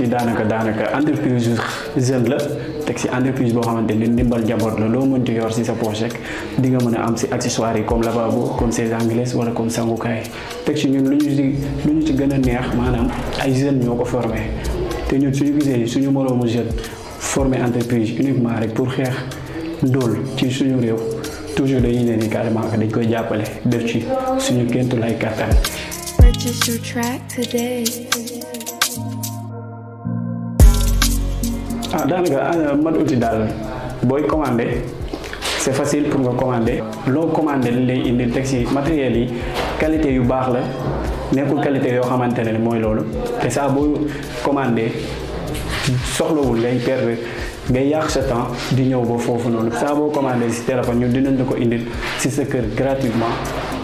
outil daanaka daanaka entreprise jeune la teg si entreprise boo xamante ni ndimbal njaboot la loo mënti yor si sa poche rek di nga mën a am si accessoires yi comme lavabo comme chaise anglaise wala comme sangukaay teg si ñun lu ñu si lu ñu ci gën a neex maanaam ay jeunes ñoo ko formé te ñun suñu gisee suñu moroomu jeune formé entreprise uniquement rek pour xeex ndóol ci suñu réew toujours dañuy ne ni carrément que dañ koy jàppale def ci suñu kéntu lay kàttan Purchase your track today. ah daanaka mat outil daal booy commandé c'est facile pour nga commander loo commandé li lay indil teg si matériel yi qualité yu baax la nekkul qualité yoo xamante ne mooy loolu te saa boo commandé soxlawul ngay perdre ngay yàq sa temps di ñëw ba foofu noonu saa boo commandé si téléphone ñu dinañ la ko indil si sa kër gratuitement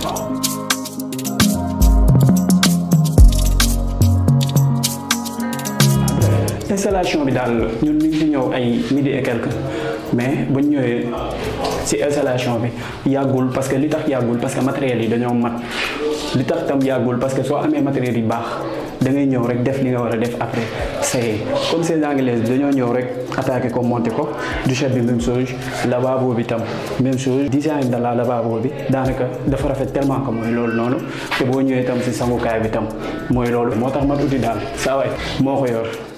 installation bi daal ñun ñu ngi fi ñëw ay midi et quelque mais bu ñu ñëwee ci installation bi yàggul parce que li tax yàggul parce que matériel yi dañoo mat li tax tam yàggul parce que soo amee matériel yi baax da ngay ñëw rek def li nga war a def après c'est comme ces anglaises bi dañoo ñëw rek attaqué ko monté ko douche bi même chose lavabo bi tam même chose design de la lavabo bi daanaka dafa rafet tellement que mooy loolu noonu te boo ñëwee tam ci sangukaay bi tam mooy loolu moo tax mat uti daal saa waay moo ko yor